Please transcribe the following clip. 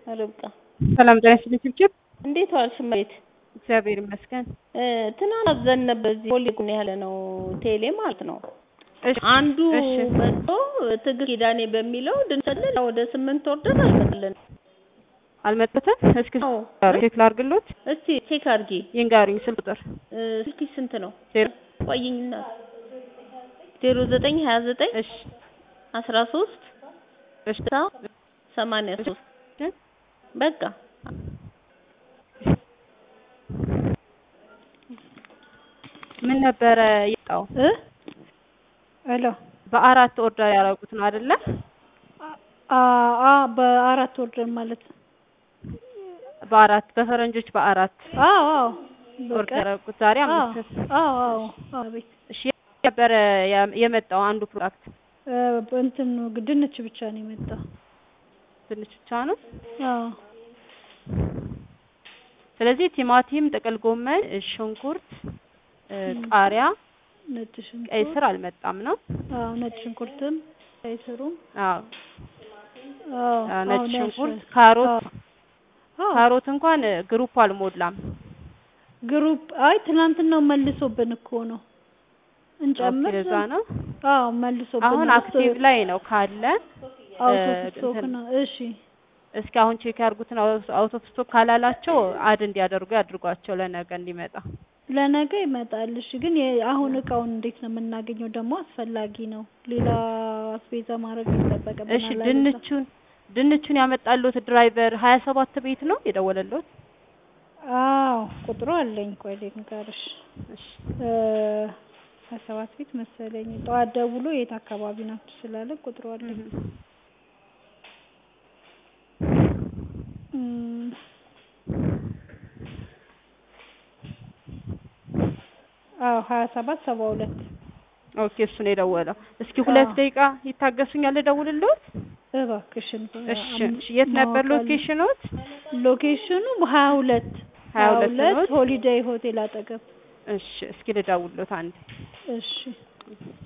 ርብቃ ሰላም ጤና ይስጥልኝ ችብችብ እንዴት ዋልሽ እመቤት? እግዚአብሔር ይመስገን። ትናንት አዘን ነበር እዚህ ኮሌጅ ያለ ነው ቴሌ ማለት ነው። እሺ አንዱ እሺ መጥቶ ትግል ኪዳኔ በሚለው ድንሰልን ወደ ስምንት ወር ድረስ አልመጣልን። አልመጡትም። እስኪ አዎ ቼክ ላድርግሎት። እስቲ ቼክ አድርጊ። ይንገሩኝ ስልክ ቁጥር እ፣ ስልክሽ ስንት ነው? ዜሮ ቆይኝና ዜሮ ዘጠኝ ሀያ ዘጠኝ እሺ አስራ ሶስት እሺ ስልሳ ሰማንያ ሶስት እሺ በቃ ምን ነበረ የወጣው? እ ሄሎ በአራት ኦርደር ያደረጉት ነው አይደለ? አ አ በአራት ወርደር ማለት ነው። በአራት በፈረንጆች በአራት አዎ አዎ ኦርደር በቀን ያደረጉት ዛሬ አዎ አምስት አዎ አዎ አዎ ቤት እሺ የት ነበረ ያ- የመጣው አንዱ ፕሮዳክት እ እንትን ነው ድንች ብቻ ነው የመጣው። ድንች ብቻ ነው። አዎ ስለዚህ ቲማቲም፣ ጥቅል ጎመን፣ ሽንኩርት፣ እ፣ ቃሪያ፣ ነጭ ቀይ ሽንኩርት ስር አልመጣም ነው። አዎ ነጭ ሽንኩርትም ቀይ ስሩም አዎ አዎ አ፣ ነጭ አዎ ሽንኩርት፣ ናቸው። ካሮት አዎ ካሮት እንኳን እ፣ ግሩፕ አልሞላም። ግሩፕ አይ ትናንትናው መልሶብን እኮ ነው እንጨምር ለዛ ነው። አዎ መልሶብን አሁን ነው። አክቲቭ ላይ ነው ካለ አውቶ እ፣ ስቶክ እንትን ነው። እሺ እስኪ አሁን ቼክ ያርጉትን አውት ኦፍ ስቶክ ካላላቸው አድ እንዲያደርጉ ያድርጓቸው ለነገ እንዲመጣ። ለነገ ይመጣል። እሺ ግን የ- አሁን እቃውን እንዴት ነው የምናገኘው? ደግሞ አስፈላጊ ነው። ሌላ አስቤዛ ማድረግ ይጠበቅብናል። እሺ አይደለ? ድንቹን ድንቹን ያመጣሉት ድራይቨር ሀያ ሰባት ቤት ነው የደወለሉት? አዎ ቁጥሩ አለኝ። ቆይ ልንገርሽ። እሺ እ ሀያ ሰባት ቤት መሰለኝ። ጠዋት ደውሎ የት አካባቢ ናችሁ ስላለ ቁጥሩ አለኝ። እም፣ አዎ ሀያ ሰባት ሰባ ሁለት ኦኬ እሱ ነው የደወለው። እስኪ ሁለት አዎ። ደቂቃ ይታገሱኛል ልደውልልዎት? እባክሽን እሺ እሺ የት ነበር ማወቅ አለ- ሎኬሽኖት? ሎኬሽኑ ሀያ ሁለት ሀያ ሁለት ኖት? ሆሊዴይ ሆቴል አጠገብ። እሺ እስኪ ልደውልልዎት አንዴ። እሺ